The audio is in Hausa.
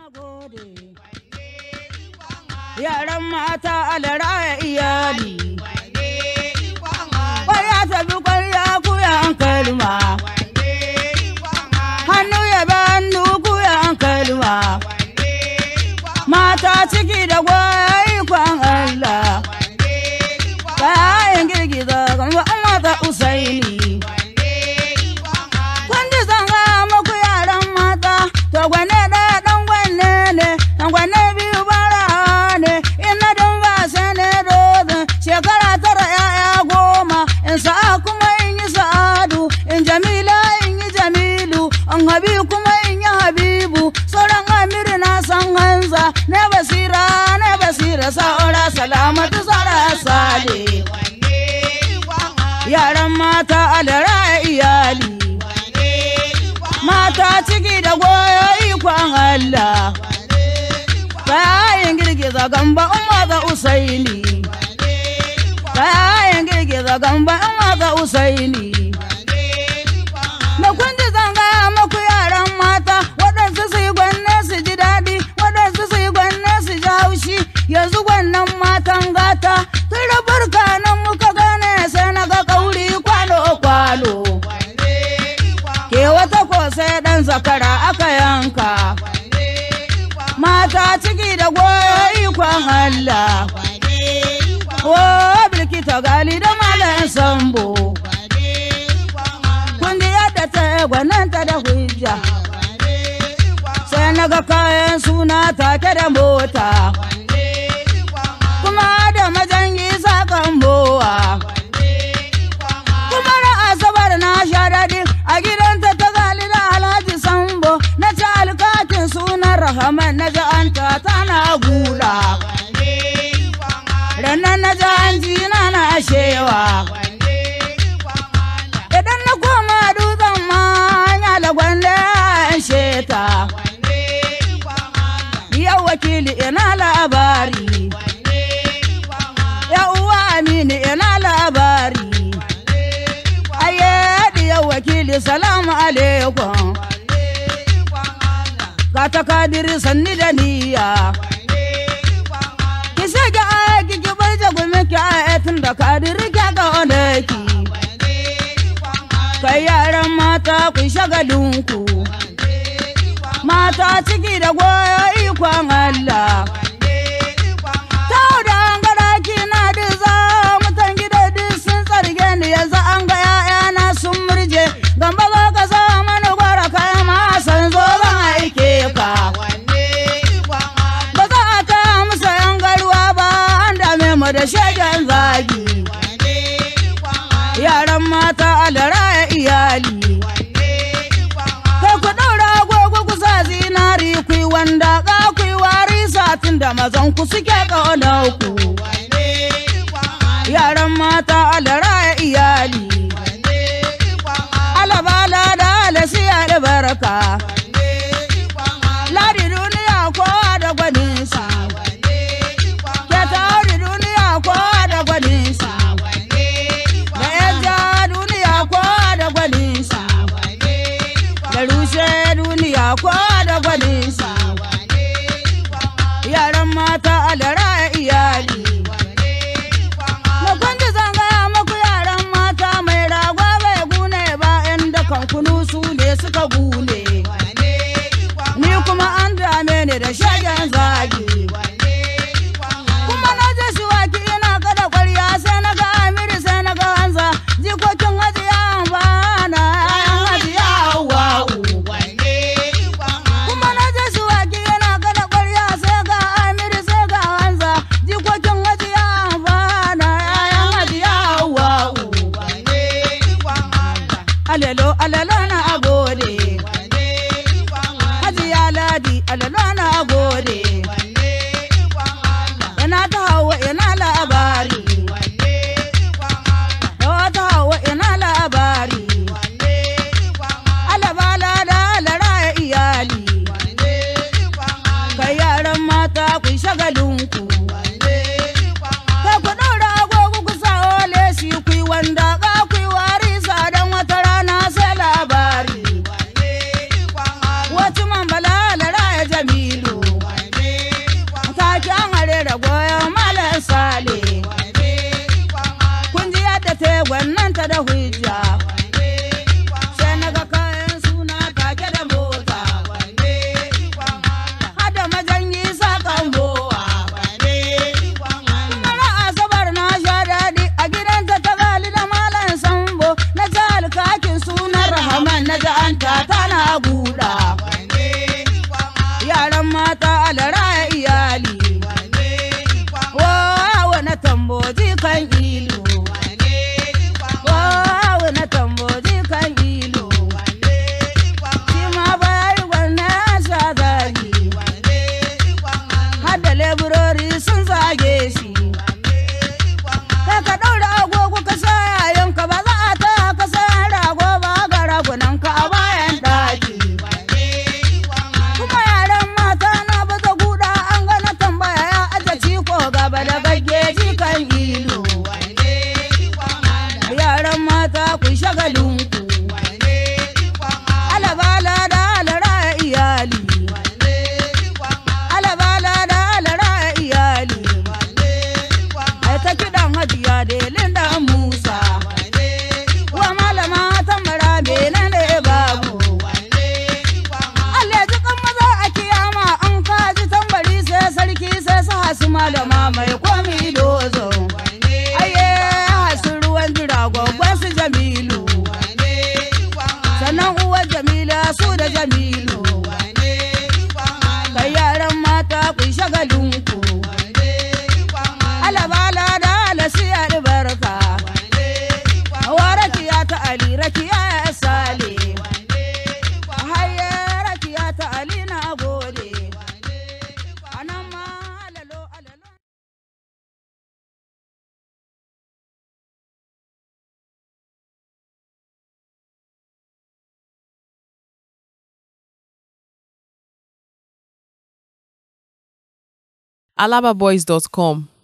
gode. Yaran mata alara iyali. Kwarya tafi kwarya kuyan kalma. Hannu ya bi hannu kuyan kalma. Mata ciki da gwaya ikon Allah. Kayan girgiza gamba mata usaini. Kun ji zanga muku yaran mata, to gwane ɗaya ɗan gwane ne, ɗan gwane biyu bara ne, ina don ba sai ne dozin, shekara tara ‘ya'ya goma, in sa'a kuma in yi sa'adu, in jamila in yi jamilu, in habi kuma in yi habibu, sauran amiri na san hanza, ne basira ne basira sa'ura salamatu sara sale. Yaran mata alara iyali. mata ciki da goyo ikon Allah. Kayan girgiza gamba in maza usaini. Kayan girgiza gamba in maza usaini. Da kun ji zanga muku yaran mata waɗansu su yi gwanne su ji daɗi waɗansu su yi gwanne su ji haushi yanzu gwannan matan gata tun da burka nan muka gane sai na ga kauri kwano-kwano. ke wata ko sai ɗan zakara aka yanka. Mata ciki da goyo ikon Allah. O bilkita gali da malam sambo. Kun ji yadda ta gwananta da hujja. Sai na ga kayan suna take da mota. Kuma da majangi sakan bowa. kuma na asabar na sha daɗi a gidanta ta gali da alhaji sambo na ci alkatin sunan rahaman na ji an ta tana gula rannan na ji an ji na na shewa idan na koma dutsen ma ya lagwanda an sheta yau wakili ina labari ya uwa amini ina labari aye diya wakili salamu alaikum ka ta kadiri sanni da niyya ki sake aiki ki bar jagumi ki ayatin da kadiri ki ga onaki kai yaran mata ku shagalinku mata ciki da goyo ikon Allah Tau da an ga daki na diza mutan gida duk sun tsarge ni yanzu an ga ‘ya'yana sun murje gamba za ka sa mani gwara kai ma san zo zan aike ka. Ba za a ta musa ‘yan garuwa ba an dame mu da shegen zagi. Yaran mata alara iyali. Kai ku ɗaura agogo ku sa zinari ku yi wanda ka ku yi wari satin da mazan ku suke ƙaunar ku. Yaran mata alara iyali. Alabala da alasi albarka. Ladi duniya kowa da gwaninsa. Ke tauri duniya kowa da gwaninsa. Da yanja duniya kowa da gwaninsa. Da rushe duniya kowa da gwaninsa. Yaran mata alara iyali. Na kwanci zangaya muku yaran mata mai rago bai gune ba ‘yan dakan kunu su ne suka gune. Ni kuma an dame ni da shagen zagi. Kuma na je shiwaki ina kada kwarya sai na ga Amiri sai na ga Hanza jikokin hajiya bana ‘ya'yan hajiya Hawwa'u. Kuma na je shiwaki ina kada kwarya sai ga Amiri sai ga Hanza jikokin hajiya bana ‘ya'yan hajiya Hawwa'u. Alalo alalo na agode. Hajiya Ladi alalo na agode. Ina ta hawa ina labari. Yawa ta hawa ina labari. Alabala da alara iyali. Kai yaran mata ku shagalinku. Kai ku ɗaura agogo ku sa ole shi ku yi wanda ka ku yi wari sa don wata rana sai labari. ta anta tana guda yaran mata alara iyali wawa na tamboji kan ilu wawa na tamboji kan ilu shi ma bayar wannan sha zagi hadda leburori sun zage shi kai ka ɗaura agogo ka sa yayanka ba za a ta ka sa rago ba ga ragunanka a bayan ɗaki kuma yaran mata na baza guda an gana tambaya ya aje ciko gaba da gaggeji kan ilu yaran mata ku shagalinku alabala da alara iyali alabala da alara iyali ai ta kiɗan hajiya delin da musa wa malama tambara bene ne babu Allah ji kan maza a kiyama an kaji tambari sai sarki sai su hasu malama mai komi dozo aye hasu ruwan jira gwaggon su jamilu sannan uwar jamila su da jamilu kai yaran mata ku yi shagalinku alabala da alasi albarka hawa rakiya ta ali rakiya ya sale haye rakiya ta ali na gode anan ma alalo alalo alababoys.com